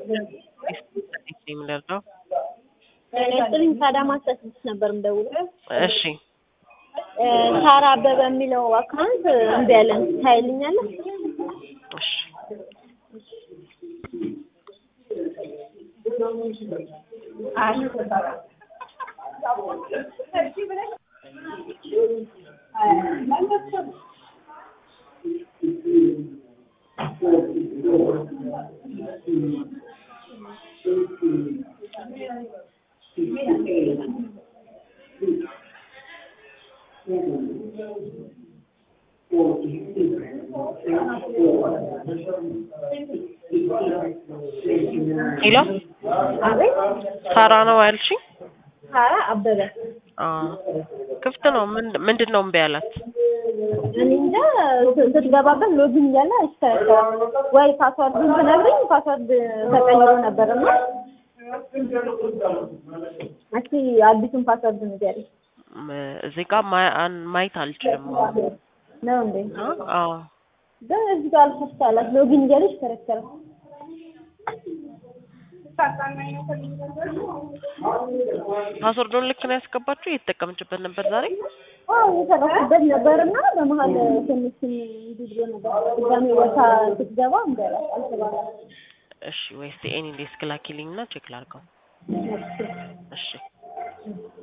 የምንደርደው ጥሪኝ ከአዳማ ስድስት ነበር የምደውለው። እሺ ሳራ አበበ የሚለው አካውንት እምቢ አለን። ታይልኛለህ? እሺ ሄሎ አቤት። ሳራ ነው ያልሽኝ? ሳራ አበበ አዎ ክፍት ነው። ምንድ- ምንድን ነው እምቢ ያላት? እኔ እንጃ ስትገባበት ሎጊን እያለ አይስተካከልም። ወይ ፓስዋርዱን ትነግረኝ ፓስዋርድ ተቀይሮ ነበር እና እስኪ አዲሱን ፓስዋርድ ንገሪኝ። ም- እዚህ ጋር ማ- አን- ማየት አልችልም። ነው እንዴ? አዎ ግን እዚህ ጋር አልከፍት አላት። ሎጊን እያለ ይሽከረከራል። ፓስወርዱን ልክ ነው ያስገባችሁ? እየተጠቀመችበት ነበር ዛሬ? አዎ እየሰራሁበት ነበር እና በመሀል ትንሽ እንዲህ ብሎ ነበር። ድጋሜ ቦታ ስትገባ እንደ አልተባለም። እሺ ወይስ ኤኒ ዴስክ ላኪልኝ እና ቼክ ላድርገው። እሺ